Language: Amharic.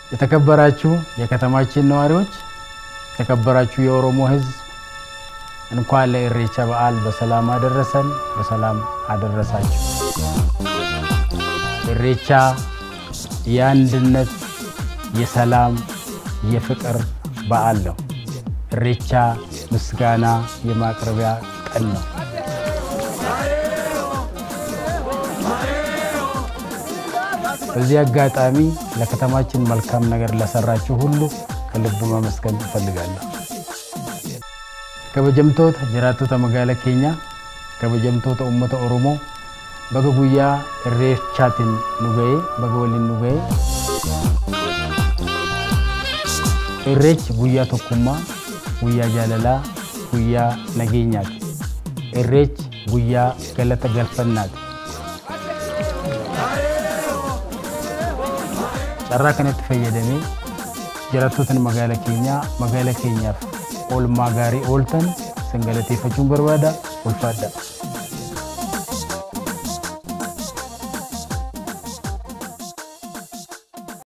የተከበራችሁ የከተማችን ነዋሪዎች፣ የተከበራችሁ የኦሮሞ ሕዝብ እንኳን ለኢሬቻ በዓል በሰላም አደረሰን፣ በሰላም አደረሳችሁ። ኢሬቻ የአንድነት፣ የሰላም፣ የፍቅር በዓል ነው። ኢሬቻ ምስጋና የማቅረቢያ ቀን ነው። በዚህ አጋጣሚ ለከተማችን መልካም ነገር ለሰራችሁ ሁሉ ከልብ ማመስገን እፈልጋለሁ። ከበጀምቶት ጅራቶተ መጋላ ኬኛ ከበጀምቶተ ኡመተ ኦሮሞ በገ ጉያ ኢሬቻትን ኑገዬ በገ ወሊን ኑገዬ ኢሬች ጉያ ቶኩማ ጉያ ጃለላ ጉያ ነጌኛት ኢሬች ጉያ ገለተ ገልፈናት carraa kanatti fayyadamee jiraattotan magaala keenyaa magaala keenyaaf oolmaa gaarii ooltan isin galateeffachuun barbaada ulfaadha.